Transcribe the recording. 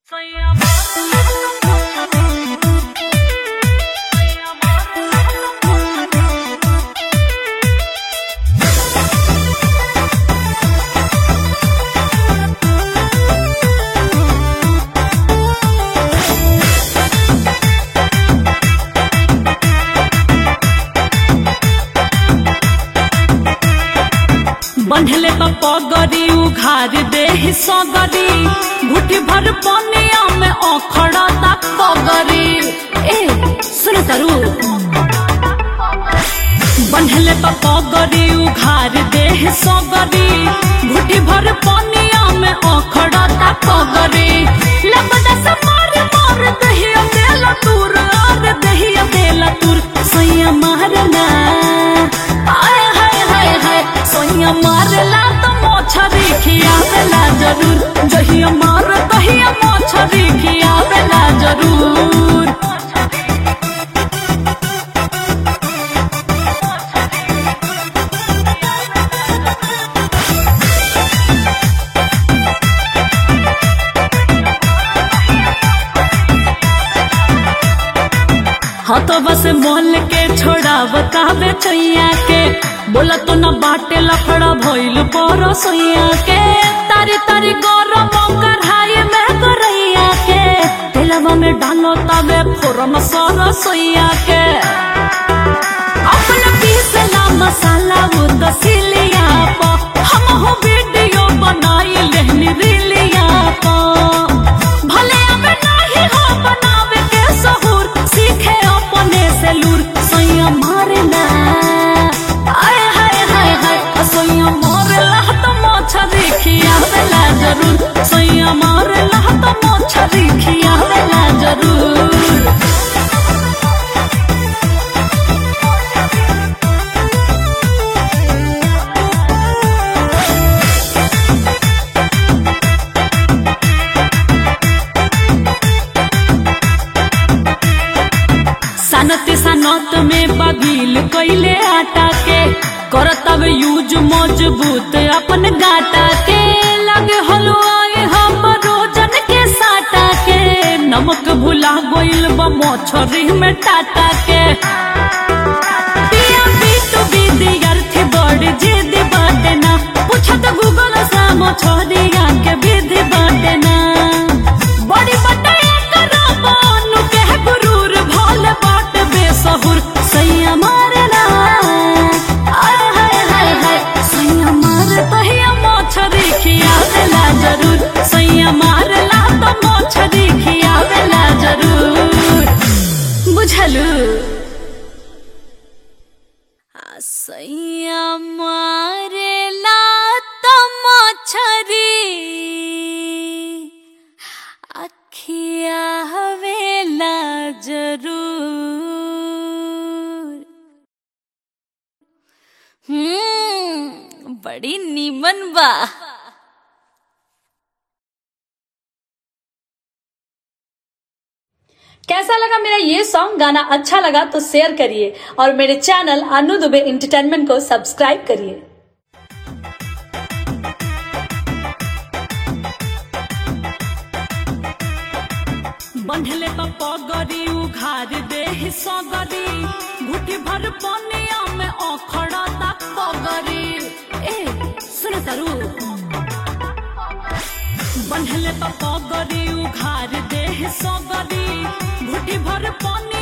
बंधले पगड़ी उघार दे सगरी घुटी भर पनिया में अखड़ा तक पगरी ए सुन तरु बंधले पगड़ी उघार दे सगरी घुटी भर पनिया में अखड़ा तक पगरी लबदा से मार मार दहिया देला तूर आर दहिया देला तूर सैया मारना आय हाय हाय हाय सोनिया मारला तो मोछरी खियावेला जरूर जहिया मार तहिया मोछरी खियावेला जरूर हाँ तो बस मोल के छोड़ा बतावे चैया के बोला तो न बाटे लफड़ा भइल पर सोइया के तारी तारी गरम कढ़ाई में करैया के तेलवा में डालो तवे फोरम सर सोइया के अपना पीसला मसाला वो दसिलिया पा हम हो वीडियो बनाई लेहनी रिलिया पा भले अब नहीं हो बनावे के सहूर सीखे अपने से लूर सैया मारना आय हाय हाय हाय सैया मारला तो मोछरी खियावेला जरूर सैया मारला तो मोछरी खियावेला जरूर सनत सनत में बगील कैले आटा के करतब यूज मजबूत अपन गाटा के लगे हलवाए हम रोजन के साटा के नमक भुला गोइल बा मछरी में टाटा के पिया बीटू विद्यार्थी बड़ी जिद बाटे ना पूछत गूगल से मछरिया के विधि बाटे ना बड़ी बटे करा बानु के गुरूर भोले बाट बेसहुर सैया मारना आय हाय हाय हाय सैया मार तहिया मोछरी खियावेला जरूर सैया मारला तो मोछरी खियावेला जरूर बुझलू सैया मारेला तो मछरी अखिया हवेला जरूर हम्म बड़ी नीमन बा कैसा लगा मेरा ये सॉन्ग गाना अच्छा लगा तो शेयर करिए और मेरे चैनल अनु दुबे इंटरटेनमेंट को सब्सक्राइब करिए बंधले पगड़ी उघार दे सगरी घुटी भर पनिया में अखड़ा तक पगरी ए सुन तरु बंधले पगड़ी उघार दे सगरी घुटी भर पनिया